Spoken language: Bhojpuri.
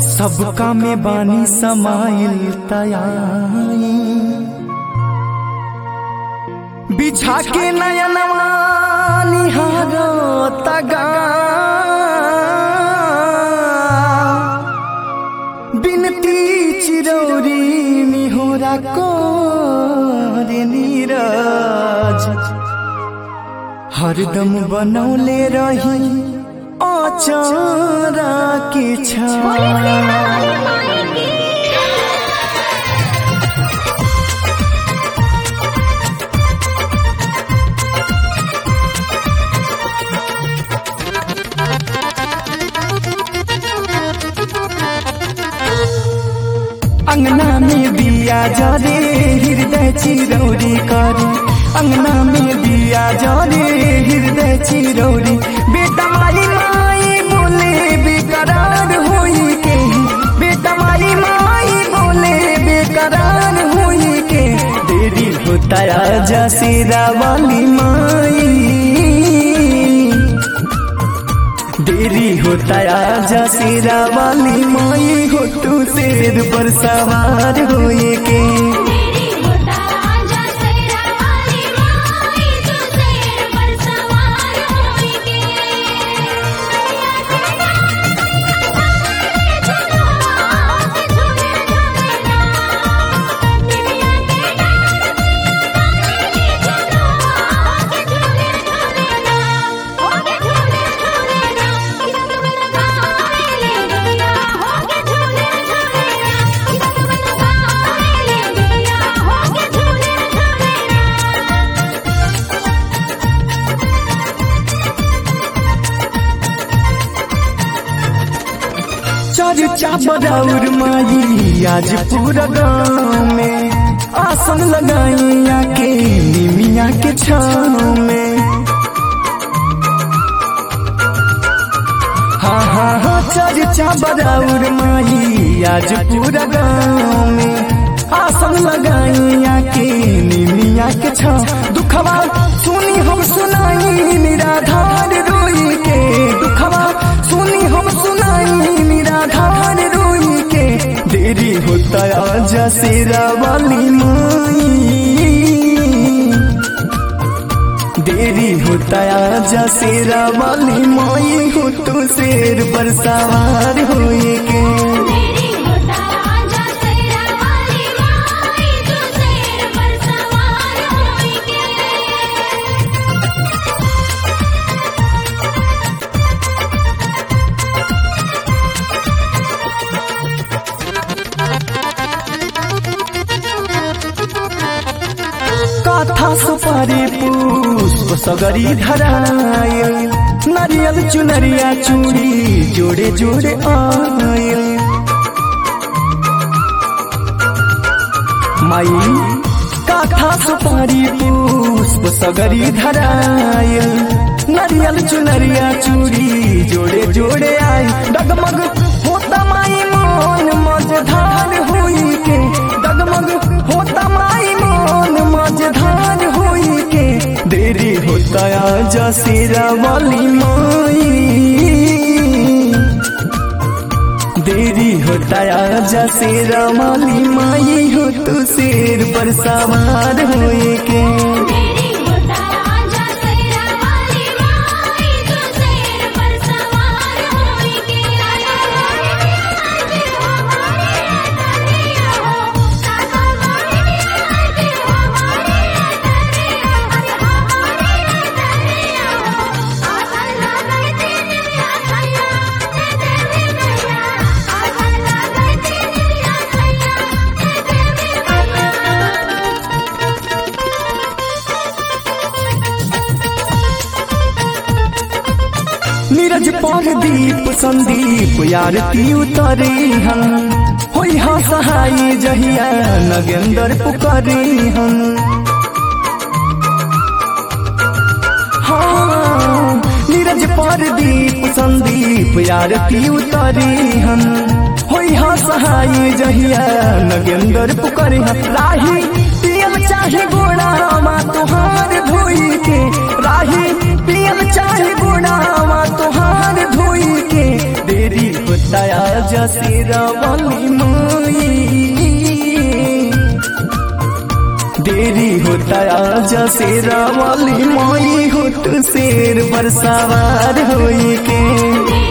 सबका में बानी समाइल तयाई बिछा के नयनवा निहारो तगा बिनती चिरौरी मिहोरा को रे नीरज हरदम बनौले रही अचारा के छा अंगना में दिया जरे हृदय चिरौरी करे अंगना में दिया जरे हृदय चिरौरी बेटा माई माई बोले बेकरार होई के बेटा माई माई बोले बेकरार होई के देरी होता आजा सिरा वाली माई देरी होता आजा सिरा वाली माई हो तू शेर पर सवार होए के मेरी होता आजा सेरा वाली माई तू शेर पर सवार होएगी चलो झूमे झूमे ना दुनिया के चलो झूमे झूमे ना होगे झूमे झूमे ना किधर बना ले दुनिया होगे झूमे झूमे ना किधर बना ले दुनिया होगे झूमे झूमे ना चर्चा बराउर माई आज पूरा गाँव में आसन लगाई आके निमिया के छाँव में हाँ हाँ हाँ चर्चा बराउर माई आज पूरा गाँव में आसन लगाई आके निमिया के छाँव दुखवा सुनी हम सुनाई निराधार रोई के दुखवा सुनी हम सुनाई निराधार रोई के देरी होता आजा सेरा वाली माई देरी होता आजा सेरा वाली माई हो तू शेर पर सवार होए के मेरी होता आजा सेरा वाली माई तू शेर पर सवार होएगी काथा सुपारी पुष्प सगरी धरायल नारियल चुनरिया चूड़ी जोड़े जोड़े आयल माई काथा सुपारी पुष्प सगरी धरायल नारियल चुनरिया चूड़ी जोड़े जोड़े आय डगमग होता माई मन मझधार हुई के डगमग होता माई मन मझधार हुई के देरी होता आजा सिरा वाली माई देरी होता आजा शेरा वाली माई हो तू शेर पर सवार होए के मेरी होता आजा सेरा वाली माई तू शेर पर सवार होएगी आजी हमारे दरिया हो सासा मोरे आजी हमारे दरिया अरे हमारे दरिया हो आसन लगाए तेरे आसैया तेरे मैया आसन लगाए तेरे आसैया तेरे मैया नीरज पर दीप संदीप यारती उतरे हम होई हा सहाय जहिया नगेंदर पुकारे हम हाँ नीरज पर दीप संदीप यारती उतरे हम होई हा सहाय जहिया नगेंदर पुकारे हम राही पियल चाहे गोड़ा मा तुहार धोई के राही पियल चाहे गोड़ा मा तुहार धोई के देरी होता होता आज शेरावाली माई देरी होता आज शेरावाली माई हो तू शेर पर सवार होई के